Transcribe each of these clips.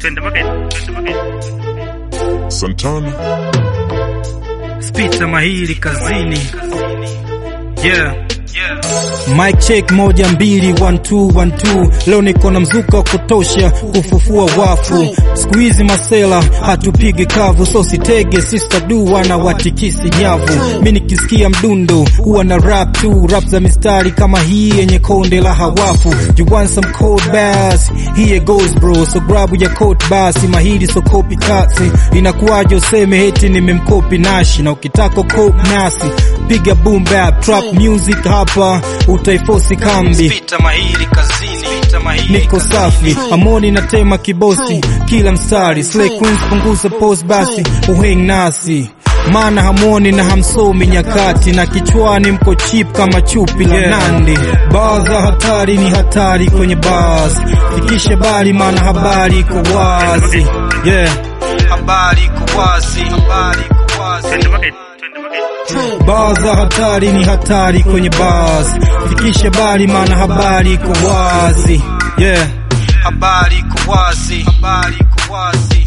Twende mageni, twende mageni. Santana, Spita mahiri kazini. Yeah. Mic check moja mbili one two one two. Leo niko na mzuka wa kutosha kufufua wafu. Siku hizi masela hatupigi kavu, so sitege sister du wana watikisi nyavu. Mi nikisikia mdundo huwa na rap tu, rap za mistari kama hii yenye konde la hawafu. You want some cold bass? Here goes bro, so grab ya coat basi mahiri so copy kasi. Inakuwaje useme heti nimemkopi Nashi na ukitaka coke nasi piga boom bap trap music hapa utaifosi kambi Spita mahiri kazini Spita mahiri niko safi amoni na tema kibosi kila mstari slay queens punguza pose basi uheng nasi maana hamwoni na hamsomi nyakati na kichwani mko chip kama chupi la nandi baa za hatari ni hatari kwenye bars fikishe bali maana habari iko wazi yeah habari iko wazi habari iko wazi Twende mageni, twende mageni. Baa za hatari ni hatari kwenye bars, fikishe bali maana habari iko wazi. Yeah, habari iko wazi, habari iko wazi.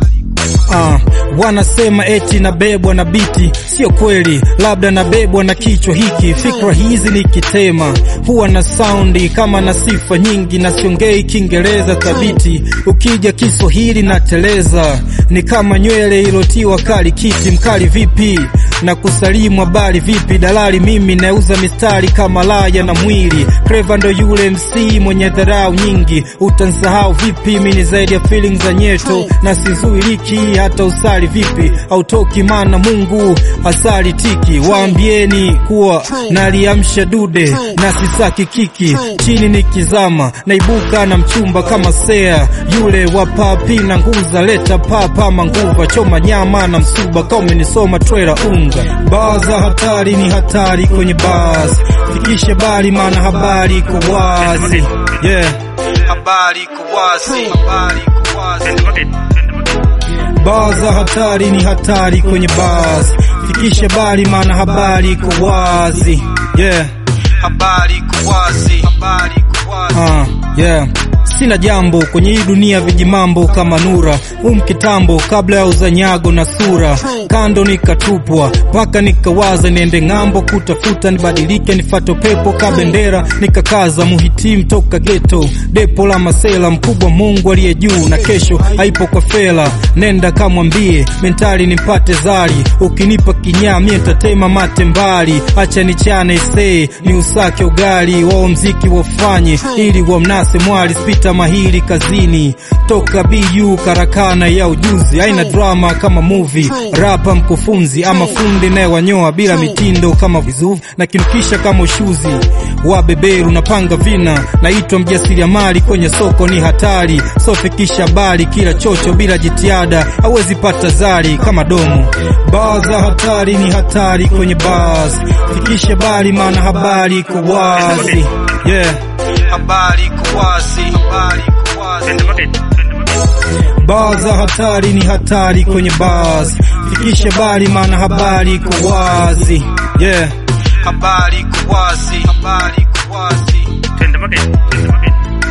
Ah, wanasema eti nabebwa na biti, sio kweli, labda nabebwa na kichwa hiki. Fikra hizi nikitema huwa na saundi kama na sifa nyingi, na siongei Kiingereza thabiti. Ukija Kiswahili nateleza, ni kama nywele ilotiwa kali kiti. Mkali vipi na kusalimu habari vipi? Dalali mimi nauza mistari kama laya na mwili. Clever ndo yule MC mwenye dharau nyingi, utansahau vipi? Mimi ni zaidi ya feelings za nyeto na sizuiliki hata usali vipi, autoki mana Mungu asali tiki. Waambieni kuwa naliamsha dude na sisaki kiki, chini nikizama naibuka na mchumba kama sea yule wa papi na nguza, leta papa manguva, choma nyama na msuba, kama umenisoma trailer unga. Baa za hatari ni hatari kwenye bars, fikishe bali maana habari iko wazi. Yeah, habari iko wazi, habari iko wazi. Twende mageni, twende mageni. Baa za hatari ni hatari kwenye bars, fikishe bali maana habari iko wazi. Yeah, habari iko wazi, habari iko wazi. Ah, yeah. Sina jambo kwenye hii dunia, vijimambo kama nura um kitambo, kabla ya uzanyago na sura kando nikatupwa, mpaka nikawaza niende ng'ambo kutafuta, nibadilike nifato pepo ka bendera, nikakaza muhitimu toka geto, depo la masela, mkubwa Mungu aliye juu, na kesho haipo kwa fela, nenda kamwambie mentali nimpate zari, ukinipa kinyaa mie ntatema mate mbali, acha nichane isee ni usake ugali wao mziki wafanye ili wamnase mwali spita mahiri kazini toka BU karakana ya ujuzi aina drama kama movie rapa mkufunzi ama fundi naye wanyoa bila mitindo kama vizuvi na kinukisha kama ushuzi wa beberu napanga vina naitwa mjasiriamali kwenye soko ni hatari sofikisha bali kila chocho bila jitihada hawezi pata zari kama domo baa za hatari ni hatari kwenye bars fikishe bali maana habari iko wazi yeah habari iko wazi habari iko wazi Twende mageni, twende mageni. Baa za hatari ni hatari kwenye bars, fikishe bali maana habari iko wazi. Yeah, habari iko wazi, habari iko wazi. Twende mageni, twende mageni.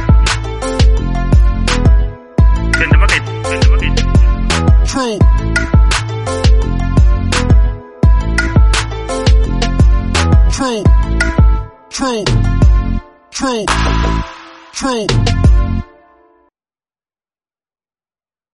Twende mageni, twende mageni. True. True. True. True. True.